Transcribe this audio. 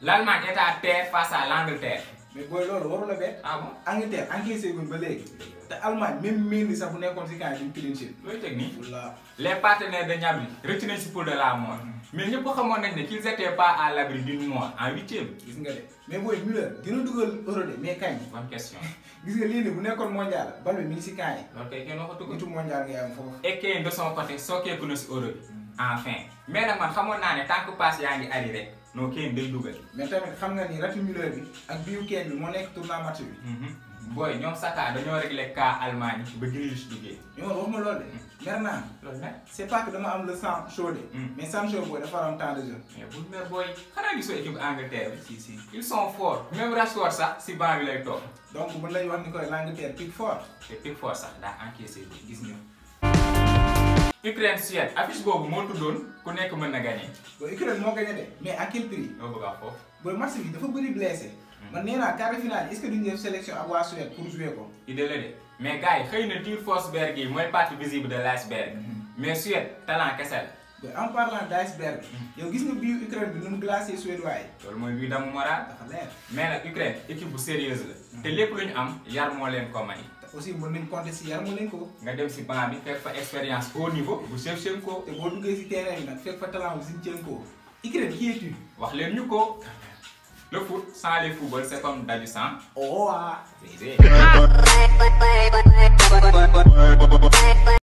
l'Allemagne est à terre face à l'Angleterre. mais booy loolu waru la bett. ah bon Angleterre encaissé guñ ba léegi. te Allemagne même Mendy sax bu nekkoon si camp yi duñ clean sheet. looy teg nii. wala les partenaires de Gnabry rëcc nañ si poule de la mort mais ñëpp xamoon nañ ne qu'ils étaient pas à l'abri d'une mort en huitième. gis nga de mais booy Müller dina dugal euro de mais kañ. bonne question gis nga lii nii bu nekkoon mondial bal bi mi ngi si camp yi. loolu kay kenn waxatu ko. nitu mondial ngay am foofu. et que de son côté sookeeku na si euro bi. enfin mais nag man xamoon naa ne tant que passe yaa ngi ari rek noo kenn day dugal. mais tamit xam nga ni ratu Müller bi ak biu kenn bi moo nekk tournant match bi. booy ñoom Saka dañoo réglé cas Allemagne ba Grealish duggee. mais man waxuma loolu de. mer naa loolu nag. c'est pas que dama am le sang chaud de. Hmm. mais sang chaud booy dafa am temps de jeu. mais bul mer booy xanaa gisoo équipe Angleterre bi. si si ils sont forts même Rashford sax si banc bi lay toog. donc mën nañu wax ni koy l'Angleterre pique fort. te Pickford sax daa encaissé bi gis nga. Ukraine Suède affiche boobu moo tuddoon ku nekk mën na gagné. ba Ukraine moo gagné de mais à quel prix. loo bëgg a wax foofu. ba match bi dafa bëri blessé. man nee naa quart de finale est-ce que duñu def sélection ak waa Suède pour jouer ko. idée la de mais gars yi xëy na tir Forsberg yi mooy partie visible de l'iceberg. mais Suède talent kese la. ba en parlant d'iceberg. yow gis nga biir Ukraine bi nu mu glacé suédois yi. loolu mooy bii damu moral. dafa leer. mais nag Ukraine équipe bu sérieuse la. te lépp lu ñu am yar moo leen ko may. te aussi mën nañ compter si yar mu leen ko. nga dem si banc bi fekk fa expérience au niveau bu Shevchenko. te boo duggee si terrain bi nag fekk fa talent bu Zinchenko. Ukraine qui es-tu. wax leen ñu ko. le foot sans les football c'est comme daju sans. oh ah. c'est